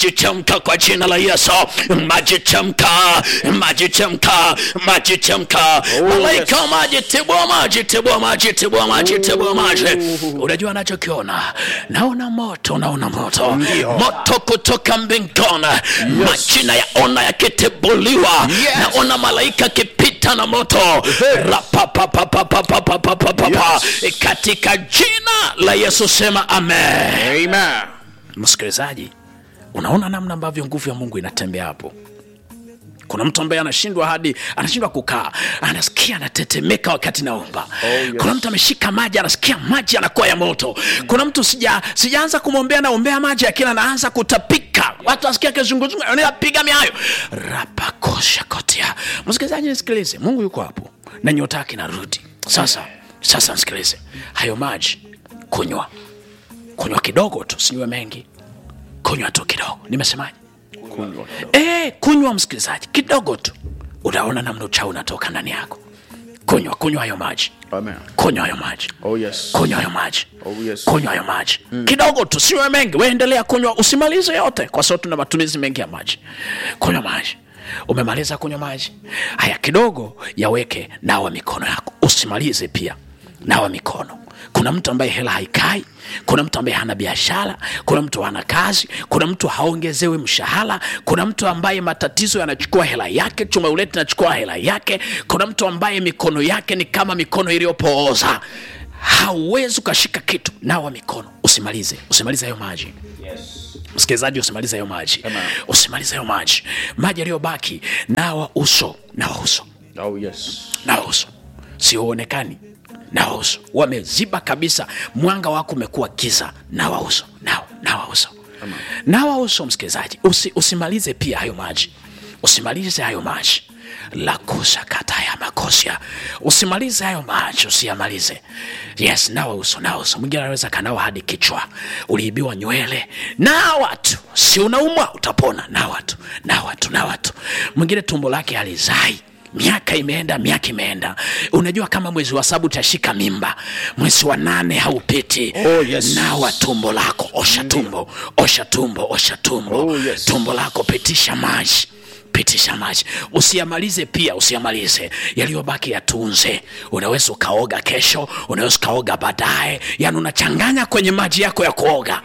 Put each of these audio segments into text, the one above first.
maji chemka kwa jina la Yesu, maji chemka, maji chemka, maji chemka. Malaika wa maji, tibua maji, tibua maji, tibua maji, tibua maji. Unajua anachokiona? Naona moto, naona moto, Ndio. moto kutoka mbinguni, majina yaona yakitibuliwa, Yes. naona malaika akipita na moto Rapapapapapapapapapa. Yes. katika jina la Yesu sema amen. Amen. Msikilizaji, unaona namna ambavyo nguvu ya Mungu inatembea hapo. Kuna mtu ambaye anashindwa hadi anashindwa kukaa, anasikia anatetemeka wakati naomba. yes. Kuna mtu ameshika maji, anasikia maji anakuwa ya moto. Kuna mtu sija sijaanza kumwombea, naombea maji, lakini anaanza kutapika, watu asikia kizunguzungu, anapiga miayo rapakosha kotia. Msikilizaji, nisikilize, Mungu yuko hapo na nyota yake inarudi sasa. Sasa msikilize, hayo maji kunywa, kunywa kidogo tu, sinywe mengi, kunywa tu kidogo. Nimesemaje? Kunywa kidogo. Eh, kunywa msikilizaji, kidogo tu, utaona namna uchawi unatoka ndani yako. Kunywa, kunywa hayo maji, Amen. kunywa hayo maji, Oh yes. kunywa hayo maji, Oh yes. kunywa hayo maji kidogo tu, siwe mengi. We endelea kunywa, usimalize yote, kwa sababu tuna matumizi mengi ya maji. Kunywa maji. Umemaliza kunywa maji, haya kidogo yaweke, nawa mikono yako, usimalize pia, nawa mikono. Kuna mtu ambaye hela haikai, kuna mtu ambaye hana biashara, kuna mtu hana kazi, kuna mtu haongezewi mshahara, kuna mtu ambaye matatizo yanachukua hela yake, chuma uleti nachukua hela yake, kuna mtu ambaye mikono yake ni kama mikono iliyopooza hauwezi ukashika kitu. Nawa mikono, usimalize, usimalize hayo maji msikilizaji, usimalize hayo maji, usimalize hayo maji. Maji yaliyobaki, nawa uso, nawa uso, Oh yes. nawa uso, sionekani, nawa uso, wameziba kabisa, mwanga wako umekuwa giza, nawa uso, nawa, nawa uso, nawa uso. Msikilizaji, usi, usimalize pia hayo maji, usimalize hayo maji lakusa kata ya makosia, usimalize hayo maji, usiyamalize. Yes, nawa uso, nawa uso. Mwingine anaweza kanawa hadi kichwa, uliibiwa nywele, nawa tu, si unaumwa, utapona. Nawa tu, nawa tu, nawa tu. Mwingine tumbo lake halizai miaka imeenda, miaka imeenda. Unajua kama mwezi wa saba utashika mimba, mwezi wa nane haupiti. Oh, yes. Nawa tumbo lako, osha tumbo, osha tumbo, osha tumbo, Oh, yes. tumbo lako, pitisha maji pitisha maji, usiyamalize pia, usiyamalize. Yaliyobaki yatunze. Unaweza ukaoga kesho, unaweza ukaoga baadaye, yani unachanganya kwenye maji yako ya kuoga.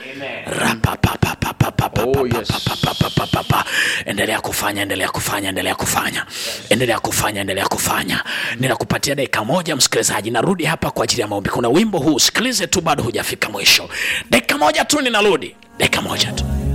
Rapapapapapapapapa. Oh, yes. Papapapapapa. Endelea kufanya, endelea kufanya, endelea kufanya, endelea kufanya, endelea kufanya. Ninakupatia dakika moja, msikilizaji, narudi hapa kwa ajili ya maombi. Kuna wimbo huu, sikilize tu, bado hujafika mwisho. Dakika moja tu, ninarudi, dakika moja tu.